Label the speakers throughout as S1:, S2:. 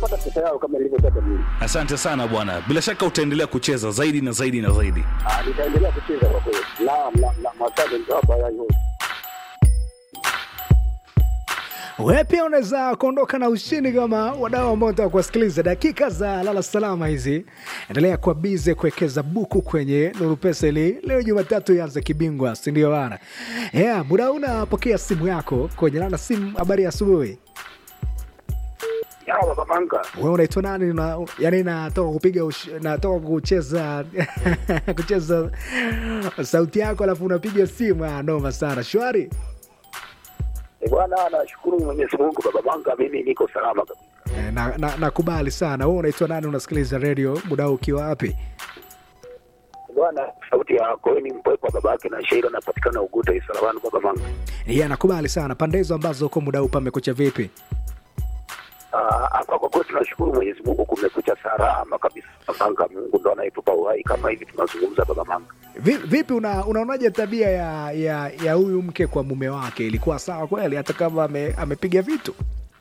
S1: watapata pesa yao kama nilivyotaka mimi.
S2: Asante sana bwana, bila shaka utaendelea kucheza zaidi na zaidi na zaidi.
S1: Ah, nitaendelea kucheza kwa kweli. Naam, naam, naam, asante nitawapa haya yote.
S3: Wewe pia unaweza kuondoka na ushindi kama wadau ambao unataka kuwasikiliza. Dakika za lala salama hizi, endelea kuwa bize kuwekeza buku kwenye Nuru Pesa ili leo Jumatatu ianze kibingwa, si ndio bana? Yeah, muda huu unapokea simu yako kwenye lana simu. Habari ya asubuhi,
S1: Ya baba Manga.
S3: wewe unaitwa nani? Una, yani natoka kupiga ush- natoka kucheza kucheza sauti yako alafu unapiga simu. Ah, noma sana. Shwari.
S1: Eh, bwana nashukuru Mwenyezi Mungu baba Manga, mimi niko salama kabisa.
S3: Eh, na, na, nakubali sana. Wewe unaitwa nani? Unasikiliza redio muda huu ukiwa wapi?
S1: Bwana sauti ya Koeni Mpwepo babake na Sheila napatikana Uguta Isarawani baba Manga.
S3: Yeah, nakubali sana. Pande hizo ambazo uko muda huu pamekucha vipi?
S1: Ah, hapa kwa kweli tunashukuru Mwenyezi Mungu kumekucha salama kabisa. Baba Manga, Mungu ndo anayetupa uhai kama hivi tunazungumza baba Manga.
S3: Vi- Vipi, una, unaonaje tabia ya ya ya huyu mke kwa mume wake? Ilikuwa sawa kweli, hata kama ame, amepiga vitu?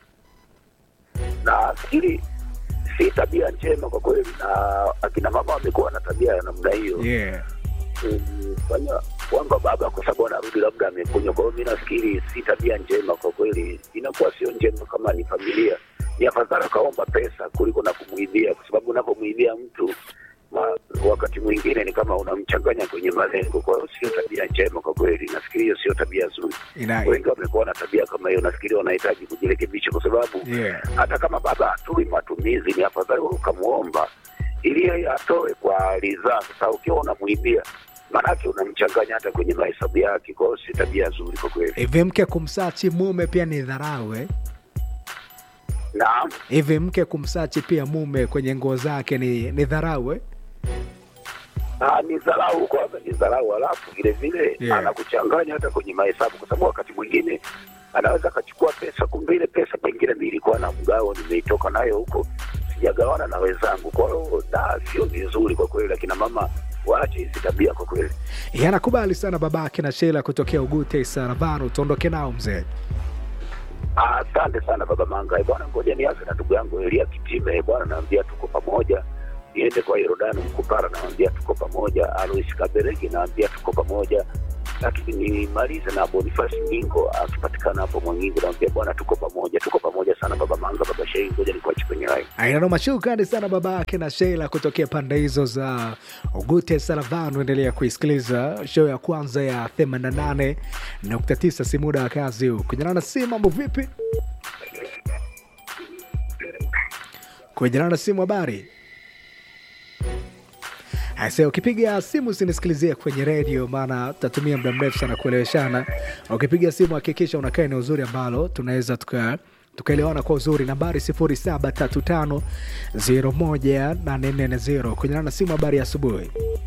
S1: na fikiri si tabia njema kwa kweli, na akina mama wamekuwa na tabia ya namna hiyo
S3: Yeah.
S1: kufanya kwamba baba kwa sababu anarudi labda amekunywa. Kwa hiyo mi nafikiri si tabia njema kwa kweli, inakuwa sio njema. Kama ni familia, ni afadhali akaomba pesa kuliko na kumwibia, kwa sababu unapomwibia mtu ma, wakati mwingine ni kama unamchanganya kwenye malengo. Kwa hiyo sio tabia njema kwa kweli, nafikiri hiyo sio tabia nzuri.
S3: Ina,
S1: Wengi wamekuwa na tabia kama hiyo, nafikiri wanahitaji kujirekebisha kwa sababu
S3: yeah.
S1: hata kama baba hatui matumizi, ni afadhali wewe ukamwomba ili yeye atoe kwa ridhaa. Sasa ukiwa unamwibia, maanake unamchanganya hata kwenye mahesabu yake. Kwa hiyo si tabia nzuri kwa kweli.
S3: Hivi mke kumsachi mume pia ni dharau eh?
S1: Naam,
S3: Hivi mke kumsachi pia mume kwenye nguo zake ni, ni dharau eh?
S1: Ah, ni dharau kwanza, ni dharau, alafu vile vile
S3: Yeah.
S1: anakuchanganya hata kwenye mahesabu, kwa sababu wakati mwingine anaweza akachukua pesa, kumbe ile pesa pengine mimi nilikuwa na mgao, nimeitoka nayo huko, sijagawana na wenzangu. Kwa hiyo da, sio vizuri kwa kweli, akina mama waache hizi tabia kwa kweli.
S3: Yeah, nakubali sana babake na Sheila kutokea Ugute Isaravano, tuondoke nao mzee.
S1: Asante sana baba Manga. Eh, Bwana, ngoja nianze na ndugu yangu Elia Kitime. Eh, Bwana, naambia tuko pamoja. Niende kwa Yorodani Mkupara, naambia tuko pamoja. Alois Kaberegi, naambia tuko pamoja. Lakini nimalize na Bonifasi Nyingo akipatikana hapo Mwangingo, naambia bwana, tuko pamoja, tuko pamoja sana baba Manga, baba Shei. Ngoja nikuache kwenye line.
S3: Ainanoma, shukrani sana babake na Sheila kutokea pande hizo za Ugute Saravano. Endelea kuisikiliza show ya kwanza ya 88.9 si muda wa kazi huu. Kujanana si mambo vipi? Kujanana simu habari Asa, ukipiga simu usinisikilizie kwenye redio, maana tutatumia muda mrefu sana kueleweshana. Ukipiga simu hakikisha unakaa eneo uzuri ambalo tunaweza tuka tukaelewana kwa uzuri. Nambari 0735018440 kujanana na simu. Habari ya asubuhi.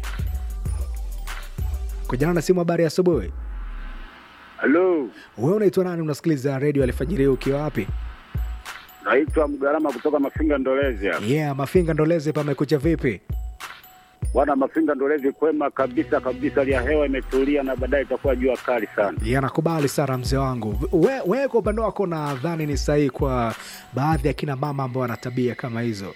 S3: Kujanana na simu. Habari ya asubuhi.
S4: Halo,
S3: Wewe unaitwa nani? Unasikiliza redio alfajiri ukiwa wapi?
S4: naitwa Mgarama kutoka Mafinga Ndolezi hapa.
S3: Yeah, Mafinga Ndolezi, pamekucha vipi?
S4: Bwana Mafinga Ndolezi, kwema kabisa kabisa, hali ya hewa imetulia na baadaye itakuwa jua kali sana.
S3: Yeah, nakubali sana mzee wangu. We- Wewe kwa upande wako nadhani ni sahihi kwa baadhi ya kina mama ambao wana tabia kama hizo.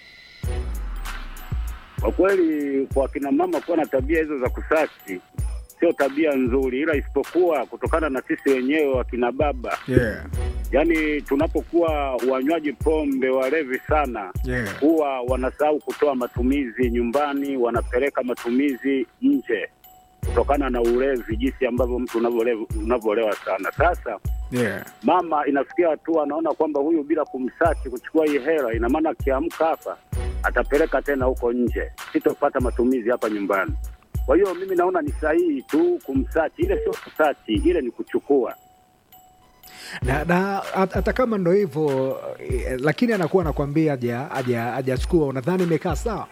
S4: Kwa kweli, kwa kina mama kuwa na tabia hizo za kusachi sio tabia nzuri, ila isipokuwa kutokana na sisi wenyewe wakina baba,
S3: Yeah,
S4: yaani tunapokuwa wanywaji pombe, walevi sana,
S3: yeah.
S4: huwa wanasahau kutoa matumizi nyumbani, wanapeleka matumizi nje kutokana na ulevi, jinsi ambavyo mtu unavyolewa unavyolewa sana. Sasa
S3: Yeah.
S4: mama inafikia hatua anaona kwamba huyu bila kumsachi kuchukua hii hela, ina maana akiamka hapa atapeleka tena huko nje, sitopata matumizi hapa nyumbani. Kwa hiyo mimi naona ni sahihi tu kumsachi, ile sio kusachi, ile ni kuchukua.
S3: Na, na hat- hata kama ndo hivyo eh, lakini anakuwa anakwambia haja haja hajachukua, unadhani imekaa sawa?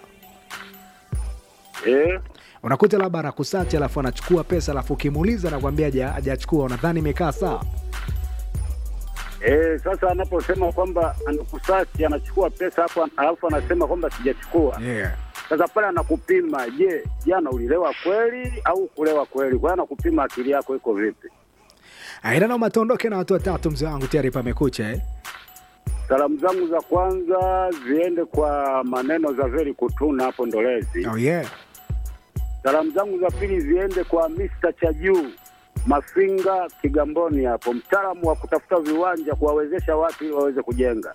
S4: Eh,
S3: Unakuta labda anakusachi alafu anachukua pesa alafu ukimuuliza anakwambia haja hajachukua, unadhani imekaa sawa?
S4: eh, sasa anaposema kwamba anakusachi anachukua pesa hapo, alafu anasema kwamba sijachukua,
S3: Yeah.
S4: sasa pale anakupima, je, jana ulilewa kweli au kulewa kweli? Kwa hiyo anakupima akili yako iko vipi.
S3: Aina noma, tuondoke na watu watatu mzee wangu, tayari pamekucha eh?
S4: Salamu zangu za kwanza ziende kwa maneno za Veri Kutuna hapo Ndolezi.
S3: Oh yeah.
S4: Salamu zangu za pili ziende kwa Mr. Chajuu Mafinga Kigamboni hapo, mtaalamu wa kutafuta viwanja kuwawezesha watu ili waweze kujenga.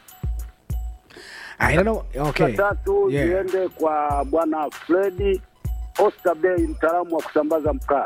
S3: I don't know. Okay.
S4: Za tatu
S3: Yeah.
S4: ziende kwa bwana Fredi Oscar Bey, mtaalamu wa kusambaza mkaa.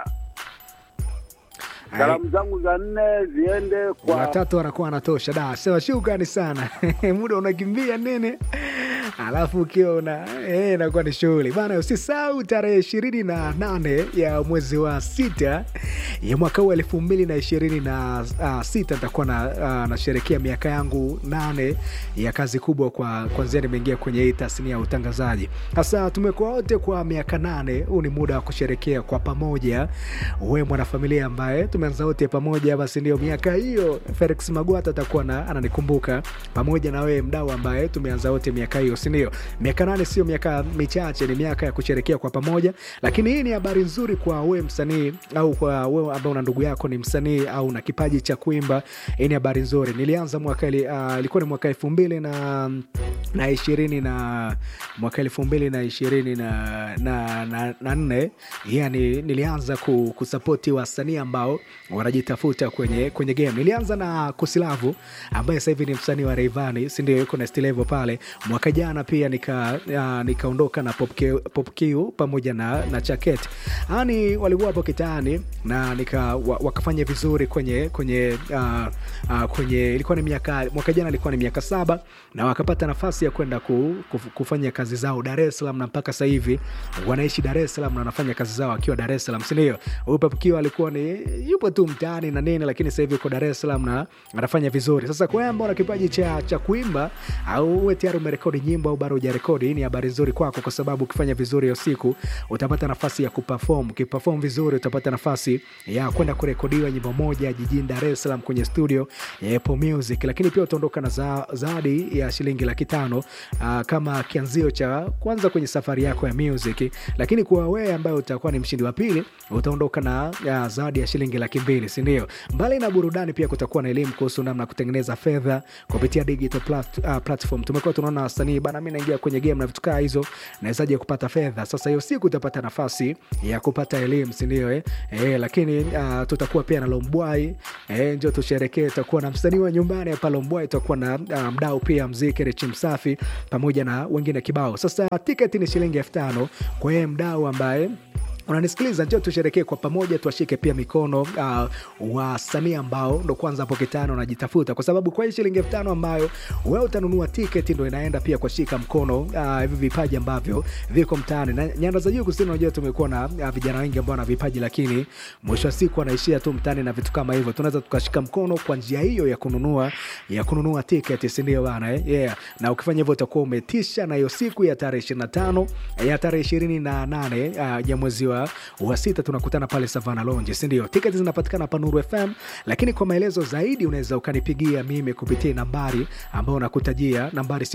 S3: Ai,
S4: Salamu zangu za nne ziende kwa
S3: watatu wanakuwa wanatosha da sema shukrani sana muda unakimbia nini alafu ukiwa una eh, inakuwa ni shughuli bana usisahau tarehe ishirini na nane ya mwezi wa sita ya mwaka huu elfu mbili na ishirini na uh, sita nitakuwa na uh, nasherekea miaka yangu nane ya kazi kubwa kwa kwanzia nimeingia kwenye hii tasnia ya utangazaji sasa tumekuwa wote kwa miaka nane huu ni muda wa kusherekea kwa pamoja we mwanafamilia ambaye tumeanza wote pamoja basi ndio miaka hiyo felix magwata atakuwa na ananikumbuka pamoja na wewe mdau ambaye tumeanza wote miaka hiyo sindio miaka nane sio miaka michache ni miaka ya kusherekea kwa pamoja lakini hii ni habari nzuri kwa wewe msanii au kwa wewe ambao una ndugu yako ni msanii au na kipaji cha kuimba hii ni habari nzuri nilianza mwaka ili- ah, ilikuwa ni mwaka elfu mbili na na ishirini na mwaka elfu mbili na ishirini na, na, na, na nne yani nilianza ku, kusapoti wasanii ambao wanajitafuta kwenye kwenye game nilianza na kusilavu ambaye sasa hivi ni msanii wa reivani sindio yuko na stilevo pale mwaka jana pia nika uh, nikaondoka na Pop Q- Pop Q pamoja na, na chaket yani walikuwa hapo kitaani na nika wa, wakafanya vizuri kwenye kwenye uh, uh, kwenye ilikuwa ni miaka mwaka jana ilikuwa ni miaka saba na wakapata nafasi ya kwenda ku, kuf, kufanya kazi zao dar es salaam na mpaka sasa hivi wanaishi dar es salaam na wanafanya kazi zao akiwa dar es salaam sindio huyu Pop Q alikuwa ni yupo tu mtaani na nini lakini sasa hivi uko dar es salaam na anafanya vizuri sasa kwa wewe ambao una kipaji cha, cha kuimba au uwe tayari umerekodi nyimbo au bado hujarekodi hii ni habari nzuri kwako kwa sababu ukifanya vizuri hiyo siku utapata nafasi ya kuperform ukiperform vizuri utapata nafasi ya kwenda kurekodiwa nyimbo moja jijini dar es salaam kwenye studio ya Apple Music lakini pia utaondoka na za- zawadi ya shilingi laki tano uh, kama kianzio cha kwanza kwenye safari yako ya music lakini kwa wewe ambaye utakuwa ni mshindi wa pili utaondoka na uh, zawadi ya shilingi laki mbili sindio mbali na burudani pia kutakuwa na elimu kuhusu namna ya kutengeneza fedha kupitia digital plat, uh, platform tumekuwa tunaona wasanii bana mi naingia kwenye game na vitu kaa hizo nawezaje kupata fedha sasa hiyo siku utapata nafasi ya kupata elimu sindio eh? eh, lakini uh, tutakuwa pia na lombwai eh, njo tusherekee tutakuwa na msanii wa nyumbani hapa lombwai tutakuwa na uh, mdau pia mziki richi msafi pamoja na wengine kibao sasa tiketi ni shilingi elfu tano kwa yeye mdau ambaye unanisikiliza njo tusherekee kwa pamoja tuwashike pia mikono uh, wasanii ambao ndo kwanza hapo kitano wanajitafuta kwa sababu kwa hii shilingi elfu tano ambayo wewe utanunua tiketi ndo inaenda pia kuwashika mkono uh, hivi vipaji ambavyo viko mtaani na nyanda za juu kusini unajua tumekuwa na uh, vijana wengi ambao wana vipaji lakini mwisho wa siku wanaishia tu mtaani na vitu kama hivyo tunaweza tukashika mkono kwa njia hiyo ya kununua ya kununua tiketi sindio bana eh? yeah. na ukifanya hivyo utakuwa umetisha na hiyo siku ya tarehe 25 ya tarehe ishirini na nane uh, ya mwezi wa, wa sita tunakutana pale savana lonje sindio tiketi zinapatikana hapa nuru fm lakini kwa maelezo zaidi unaweza ukanipigia mimi kupitia nambari ambayo nakutajia nambari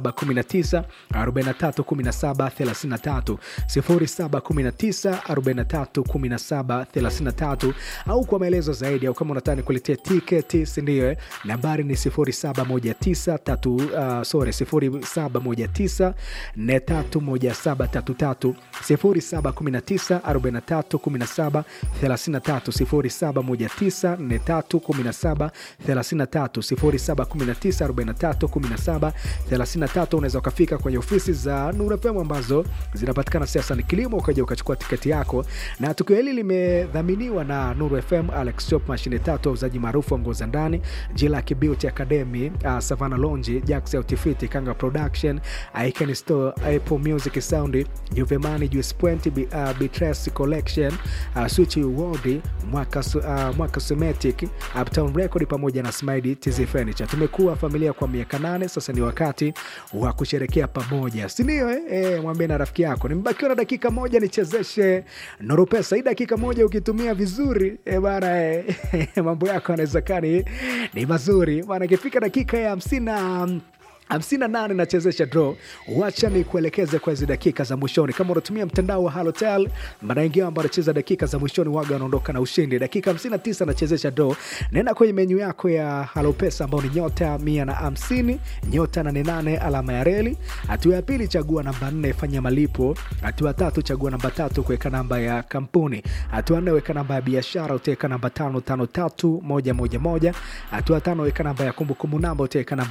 S3: 0719 431733 0719 au kwa maelezo zaidi au kama unataka nikuletea tiketi sindio eh? nambari ni 0719 uh, sorry 0719 431733 0719 4317 33 0719 4317 33 0719 4317 33 unaweza ukafika kwenye ofisi za Nuru FM ambazo zinapatikana sasa ni kilimo ukaja ukachukua tiketi yako na tukio hili limedhaminiwa na Nuru FM Alex Shop mashine tatu wauzaji maarufu wa nguo za ndani Jilaki Beauty Academy uh, Savana Lonji Jax Outfit Kanga Production Icon Store Apple Music Sound Juvemani Juice Point B, uh, Beatrice Collection uh, Switch World Mwaka, Su- uh, Mwaka Sumatic Uptown Record pamoja na Smile TZ Furniture tumekuwa familia kwa miaka nane sasa ni wakati wa kusherekea pamoja sindio eh? eh, mwambie na rafiki yako nimebakiwa na dakika moja nichezeshe Nuru Pesa hii dakika moja ukitumia vizuri eh, bana eh, mambo yako yanaweza kaa ni, ni mazuri bana ikifika dakika ya hamsini na 58 nachezesha draw. Wacha ni kuelekeze kwa hizi dakika za mwishoni. Kama unatumia mtandao wa Halotel, mara nyingi ambao anacheza dakika za mwishoni waga wanaondoka na ushindi. Dakika 59 nachezesha draw. Nenda kwenye menyu yako ya Halo Pesa ambao ni nyota 150 nyota 88 alama ya reli. Hatua ya pili chagua namba 4 fanya malipo. Hatua ya tatu chagua namba tatu kuweka namba ya kampuni. Hatua nne weka namba ya biashara utaweka namba 553111. Hatua ya tano weka namba ya kumbukumbu namba utaweka namba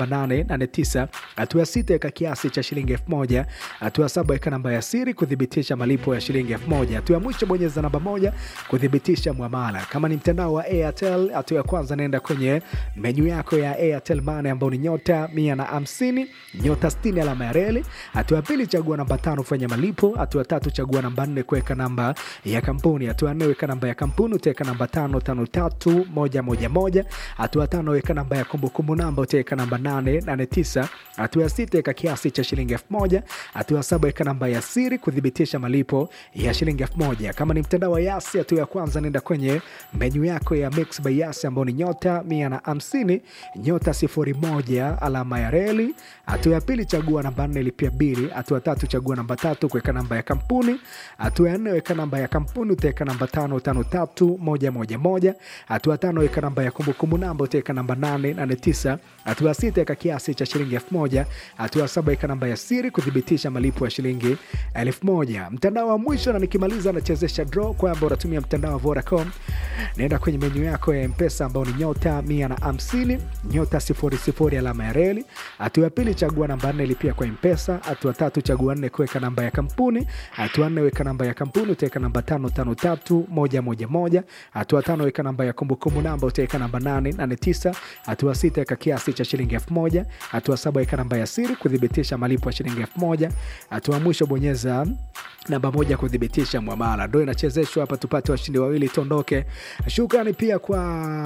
S3: 889 hatua ya sita weka kiasi cha shilingi elfu moja hatua ya saba weka namba ya siri kuthibitisha malipo ya shilingi elfu moja hatua ya mwisho bonyeza namba moja kuthibitisha mwamala kama ni mtandao wa airtel hatua ya kwanza naenda kwenye menyu yako ya airtel mane ambao ni nyota mia na hamsini nyota 60 alama ya reli hatua ya pili chagua namba tano fanya malipo hatua ya tatu chagua namba nne kuweka namba ya kampuni hatua ya nne weka namba ya kampuni utaweka namba tano tano tatu moja moja moja hatua ya tano weka namba ya kumbukumbu namba utaweka namba nane nane tisa hatua ya sita weka kiasi cha shilingi elfu moja hatua ya saba weka namba ya siri kuthibitisha malipo ya shilingi elfu moja kama ni mtandao wa yasi hatua ya kwanza nenda kwenye menyu yako ya mix by yasi ambao ni nyota mia na hamsini nyota sifuri moja alama ya reli hatua ya pili chagua namba nne lipia bili hatua ya tatu chagua namba tatu kuweka namba ya kampuni hatua ya nne weka namba ya kampuni utaweka namba tano tano tatu moja moja moja hatua ya tano weka namba ya kumbukumbu namba utaweka namba nane nane tisa hatua ya sita weka kiasi cha shilingi elfu moja hatua ya saba weka namba ya siri kuthibitisha malipo ya shilingi elfu moja mtandao wa mwisho na nikimaliza nachezesha draw kwamba unatumia mtandao wa Vodacom naenda kwenye menyu yako ya mpesa ambao ni nyota mia na hamsini nyota sifuri sifuri alama ya reli hatua ya pili chagua namba nne lipia kwa mpesa hatua tatu chagua nne kuweka namba ya kampuni hatua nne weka namba ya kampuni utaweka namba tano tano tatu moja moja moja hatua tano weka namba ya kumbukumbu namba utaweka namba nane nane tisa hatua sita weka kiasi cha shilingi elfu moja hatua saba weka namba ya siri kuthibitisha malipo ya shilingi elfu moja hatua mwisho bonyeza namba moja kuthibitisha mwamala ndo inachezeshwa hapa tupate washindi wawili tuondoke shukrani pia kwa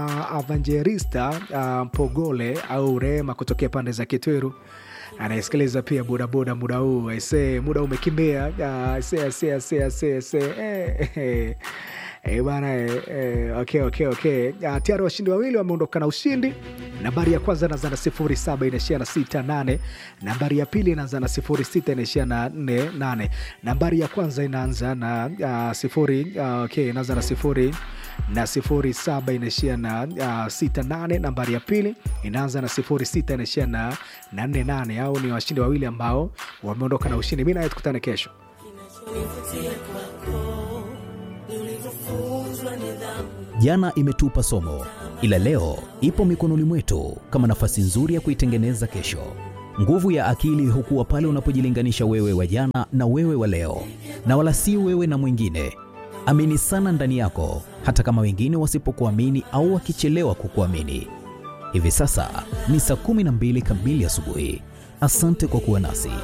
S3: avangelista uh, mpogole au rehema kutokea pande za kitwiru anayesikiliza pia bodaboda muda huu aisee muda umekimbia uh, aisee, aisee, aisee, aisee, aisee. Eh, eh. Eh, bana eh, eh, okay, okay, okay. Uh, tayari washindi wawili wameondoka na ushindi. Nambari ya kwanza inaanza na sifuri saba inaishia na sita nane. Nambari ya pili inaanza na sifuri sita inaishia na nne nane. Nambari ya kwanza inaanza na uh, sifuri uh, okay, inaanza na sifuri na sifuri saba inaishia na uh, sita nane. Nambari ya pili inaanza na sifuri sita inaishia na na nne nane. Au ni washindi wawili ambao wameondoka na ushindi. Mi nawe tukutane kesho.
S5: Jana imetupa somo, ila leo ipo mikononi mwetu kama nafasi nzuri ya kuitengeneza kesho. Nguvu ya akili hukuwa pale unapojilinganisha wewe wa jana na wewe wa leo, na wala si wewe na mwingine. Amini sana ndani yako, hata kama wengine wasipokuamini au wakichelewa kukuamini. Hivi sasa ni saa 12 kamili asubuhi. Asante kwa kuwa nasi.